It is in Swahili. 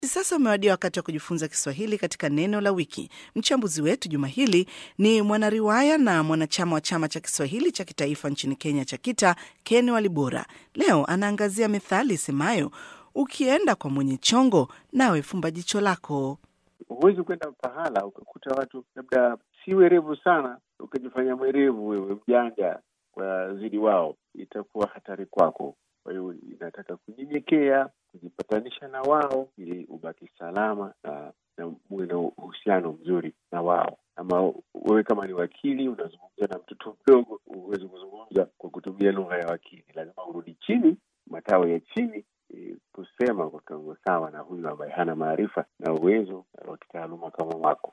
Sasa umewadia wakati wa kujifunza Kiswahili katika neno la wiki. Mchambuzi wetu juma hili ni mwanariwaya na mwanachama wa chama cha Kiswahili cha kitaifa nchini Kenya cha KITA, Ken Walibora. Leo anaangazia methali isemayo ukienda kwa mwenye chongo nawe fumba jicho lako. Huwezi kwenda pahala ukakuta watu labda si werevu sana, ukajifanya mwerevu wewe, mjanja kwa zidi wao, itakuwa hatari kwako. Kwa hiyo inataka kunyenyekea, kujipatanisha na wao ili ubaki salama na na muwe na uhusiano mzuri na wao. Ama wewe kama ni wakili unazungumza na mtoto mdogo, huwezi kuzungumza kwa kutumia lugha ya wakili, lazima urudi chini, matawi ya chini e, kusema kwa kiwango sawa na huyu ambaye hana maarifa na uwezo wa kitaaluma kama wako.